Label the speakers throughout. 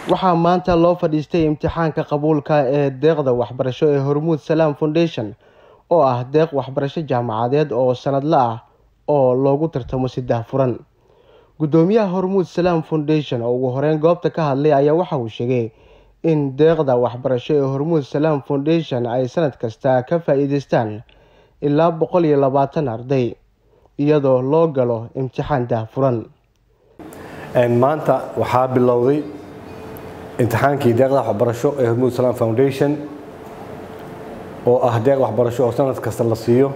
Speaker 1: waxaa maanta loo fadhiistay imtixaanka qabuulka ee deeqda waxbarasho ee hormuud salaam foundation oo ah deeq waxbarasho jaamacadeed oo sanadla ah oo loogu tartamo saddex furan guddoomiyaha hormuud salaam foundation oo ugu horeyn goobta ka hadlay ayaa waxa uu sheegay in deeqda waxbarasho ee hormuud salaam foundation ay sanad kasta ka faa-iideystaan ilaa boqol iyo labaatan arday iyadoo loo galo imtixaan dahfuran
Speaker 2: maanta waxaa bilowday imtixaankii deeqda waxbarasho ee hormuud salaam foundation oo ah deeq waxbarasho oo sanad kasta la siiyo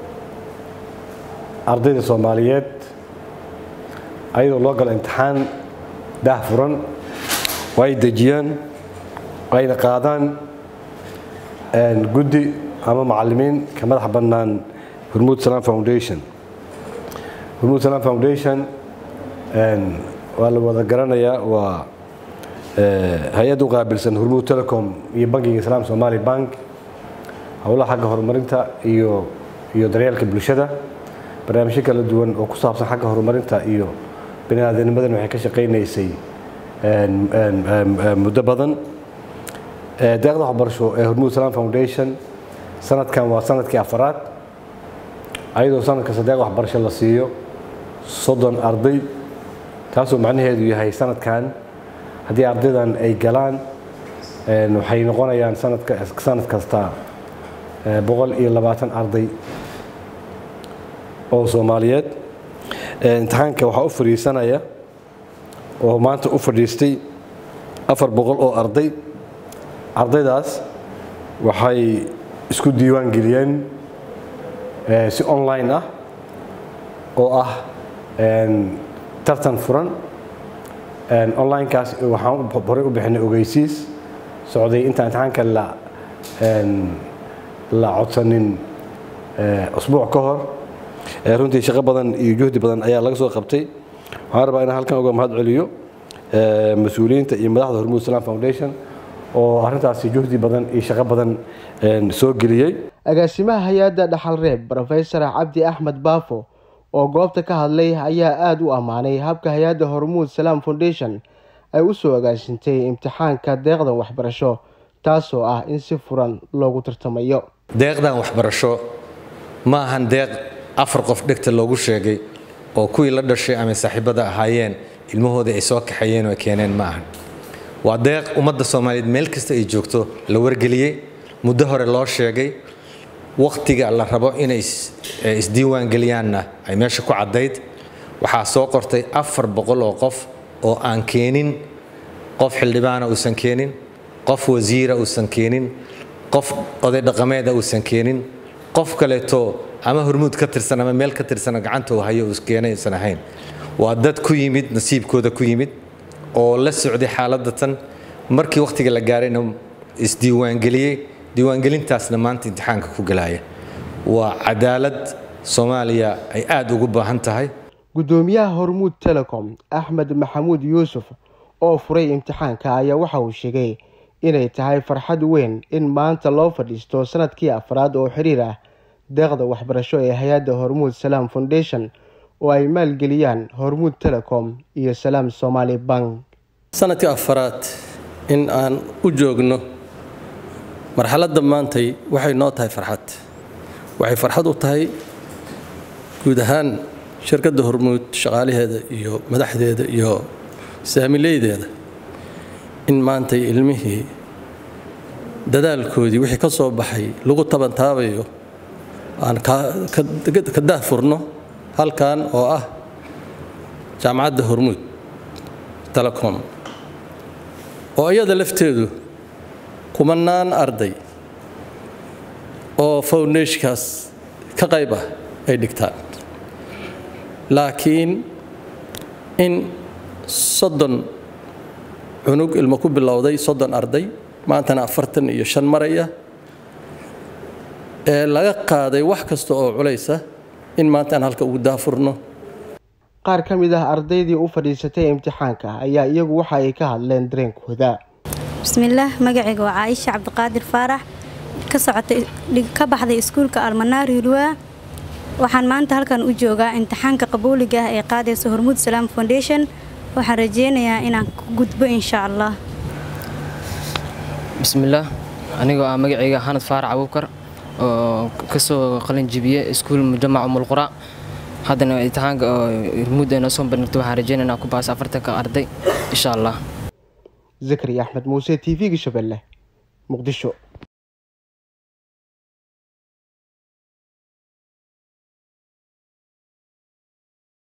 Speaker 2: ardayda soomaaliyeed ayadoo loo galo imtixaan daahfuran oo ay dejiyaan ayna qaadaan guddi ama macalimiin ka madax bannaan hormuud salaam foundation hormuud salaam foundation waa la wada garanayaa waa hay-ad u qaabilsan hormuud telecom iyo bankiga islaam somali bank howlaha xagga horumarinta iyo iyo daryeelka bulshada barnaamijyo kala duwan oo ku saabsan xagga horumarinta iyo bani-aadanimadan waxay ka shaqaynaysay muddo badan deeqda waxbarasho ee hormuud salaam foundation sanadkan waa sanadkii afaraad ayadoo sanad kasta deeq waxbarasho la siiyo soddon arday taasoo macnaheedu yahay sanadkan haddii ardaydan ay galaan waxay noqonayaan sanad kasta boqol iyo labaatan arday oo soomaaliyeed imtixaanka waxaa u fadhiisanaya oo maanta u fadhiistay afar boqol oo arday ardaydaas waxay isku diiwaan geliyeen si online ah oo ah tartan furan onlinekaas waxaan horey u bixinay ogeysiis socday intaan imtixaanka la la codsanin usbuuc ka hor runtii shaqo badan iyo juhdi badan ayaa laga soo qabtay waxaan rabaa inaan halkan uga mahad celiyo mas-uuliyiinta iyo madaxda hormuud salaam foundation oo arrintaasi juhdi badan iyo shaqo badan soo geliyey
Speaker 1: agaasimaha hay-adda dhaxal reeb rofesor cabdi axmed baafo oo goobta ka hadlay ayaa aada u ammaanay habka hay-adda hormuud salaam foundation ay u soo agaasintay imtixaanka deeqdan waxbarasho taasoo ah in si furan loogu tartamayo
Speaker 3: deeqdan waxbarasho ma ahan deeq afar qof dhegta loogu sheegay oo kuwii la dhashay ama saaxiibada ahaayeen ilmahoodii ay soo kaxeeyeen oo ay keeneen ma ahan waa deeq ummadda soomaaliyeed meel kasta ay joogto la wargeliyey muddo hore loo sheegay wakhtiga la rabo inay isdiiwaan geliyaanna ay meesha ku caddayd waxaa soo qortay afar boqol oo qof oo aan keenin qof xildhibaana uusan keenin qof wasiira uusan keenin qof oday dhaqameeda uusan keenin qof kaleeto ama hormuud ka tirsan ama meel ka tirsana gacanta uu hayo uu keenay uusan ahayn waa dad ku yimid nasiibkooda ku yimid oo la socday xaaladda tan markii wakhtiga la gaarayna isdiiwaangeliyey diiwaangelintaasna maanta imtixaanka ku galaya waa cadaalad soomaaliya ay aada ugu baahan tahay
Speaker 1: guddoomiyaha hormuud telecom axmed maxamuud yuusuf oo furay imtixaanka ayaa waxa uu sheegay inay tahay farxad weyn in maanta loo fadhiisto sanadkii afraad oo xiriir ah deeqda waxbarasho ee hay-adda hormuud salaam foundation oo ay maalgeliyaan hormuud telecom iyo salaam somaali bank
Speaker 4: sanadkii afaraad in aan u joogno marxaladda maantay waxay noo tahay farxad waxay farxad u tahay guud ahaan shirkadda hormuud shaqaalaheeda iyo madaxdeeda iyo saamileydeeda in maantay ilmihii dadaalkoodii wixii ka soo baxay lagu tabantaabayo aan ka daahfurno halkan oo ah jaamacadda hormuud telecom oo iyada lafteedu kumanaan arday oo foundeshkaas ka qayb ah ay dhigtaan laakiin in soddon cunug ilmo ku bilowday soddon arday maantana afartan iyo shan maraya ee laga qaaday wax kasta oo culaysa in maanta aan halka ugu daafurno
Speaker 1: qaar ka mid ah ardaydii u fadhiisatay imtixaanka ayaa iyagu waxa ay ka hadleen dareenkooda
Speaker 5: bismillaah magacayga waa caaisha cabdiqaadir faarax ka socotay ka baxday iskuulka almanaari ulwaa waxaan maanta halkan u joogaa imtixaanka qabuuliga ah ee qaadaysa hormuud salaam foundation waxaan rajeynayaa inaan ku gudbo insha allah
Speaker 6: bismillaah anigoo ah magacayga xanad faarac abuukar oo kasoo qalin jibiye iskuul mujamac umulqura haddana imtixaanka oo hirmuud ay noo soo bandhigto waxaan rajeynaynaa ku baas afartanka arday insha allah
Speaker 1: zakari axmed muuse t v-ga shabeelle muqdisho